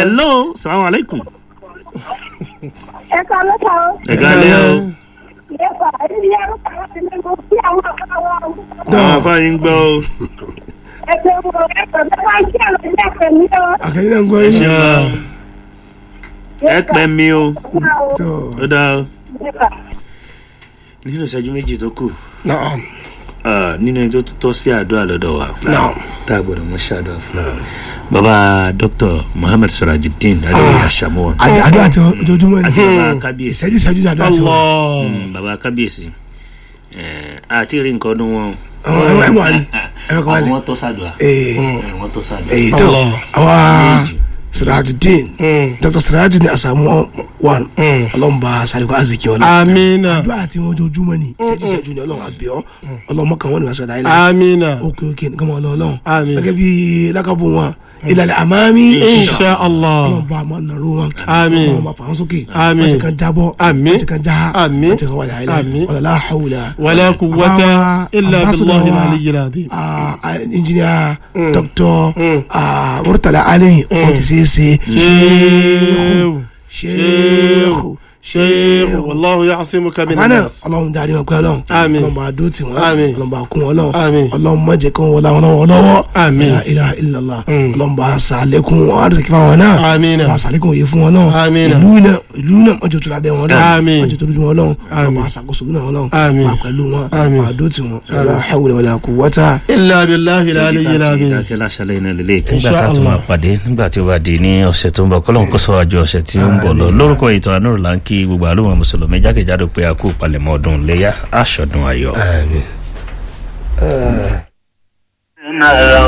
hello salamu alaikum. ẹ ká lọ́ta o. ẹ káalẹ́ o. yẹ́pà ẹni yẹn ló kàwé sí ní mo kí àwọn ọ̀gá wa o. àwọn afáyín gbọ́ o. ẹgbẹ́ wo ẹgbẹ́ bẹ́ẹ̀ máa ń kí àwọn ilé ẹ̀fẹ̀ mi o. àkàyìn náà ń gbọ́ ẹ yín. ṣe wa ẹ pẹ́ mi o. tó ó dáa o. yẹ́pà nínú ìṣẹ́jú méjì tó kù náà ah, nínú ẹni tó tọ́ sí àdúrà lọ́dọ̀ wa náà tá a gbọ́dọ̀ mọ ṣáàdúrà fún wa. baba dr muhammed surajudeen adéwì asamuwa àdé àdó àti ojoojúmọ́ àti ni baba kábíyèsí ìṣẹ́jú ìṣẹ́jú àdó àti wọn. Allah. Mm, baba kábíyèsí Eh, àti rí nǹkan ọdún wọn o. àwọn ẹ wà ní ẹ bẹ kọ́ wà àwọn ní. wọn tọ́ sàdùà ee wọn tọ́ sàdùà. ee tó Allah. àwa Méjì. sirajudeen Mm. dr sirajudeen asamu one ọlọ́mùbá saliko aziki wọn. amina àdó àti wọn ojoojúmọ́ ni ìṣẹ́jú ìṣẹ́jú ni ọlọ́run àbíọ́ ọlọ́mọ kan wọn ni wọ́n sọ láyé láyé. amina òkè òkè nìkan mọ́ ọlọ́run. Àmín. gẹ́gẹ́ bí lákàbọ̀ wọn ìlàlẹ̀ àmàmí. insha allah ọlọ́mọba àmọ́ nàró wọn. Àmín. ọlọ́mọba fà wọn sókè. Àmín. wọ́n ti kan jábọ́. Àmín. wọ́n ti kan já. Àmín. wọ́n ti kan wáyà ilẹ̀. Àmín. wàlá hawla. wala quwwata illa billahi al-aliyyil azim ah, ah, engineer doctor ah, murtala alimi o ti ṣe é ṣe sheikh sheikh sheikh wallahu ya'simuka min àmàna an-nas ọlọ́run darí wọn pẹ́ ọlọ́run Àmín. ọlọ́run bá dó tì wọ́n Àmín. ọlọ́run bá kún wọn ọlọ́run Àmín. ọlọ́run má jẹ́ kí wọ́n wọlé àwọn lọ́wọ́ lọ́wọ́ Àmín. la ilaha illallah ọlọ́run bá sàlékún àdùsíkí fáwọn náà Àmín. bá sàlékún òye fún wọn náà Àmín. ìlú náà ìlú náà wọ́n jẹ́ tó lábẹ́ wọn náà Àmín. wọ́n jẹ́ tó lójú wọn ọlọ́run ọlọ́run Àmín. bá sàkóso náà ọlọ́run Àmín. bá pẹ̀lú wọn Àmín. bá dó tì wọn la hawla wala quwwata illa billahi al-aliyyil azim ìdákẹ́ láṣálẹ̀ iná lélẹ̀ nígbà Insha tá a tún máa Allah. pàdé nígbà tí ó bá di ní ọ̀sẹ̀ tó ń bọ̀ kọ́lọ́n kó sọ àjọ ọ̀sẹ̀ tí ó ń bọ̀ lọ lórúkọ ètò àánú là ń kí gbogbo àlùmọ̀ mùsùlùmí jákèjádò pé a kú palẹ̀mọ́ ọdún léyà aṣọ́dún ayọ̀.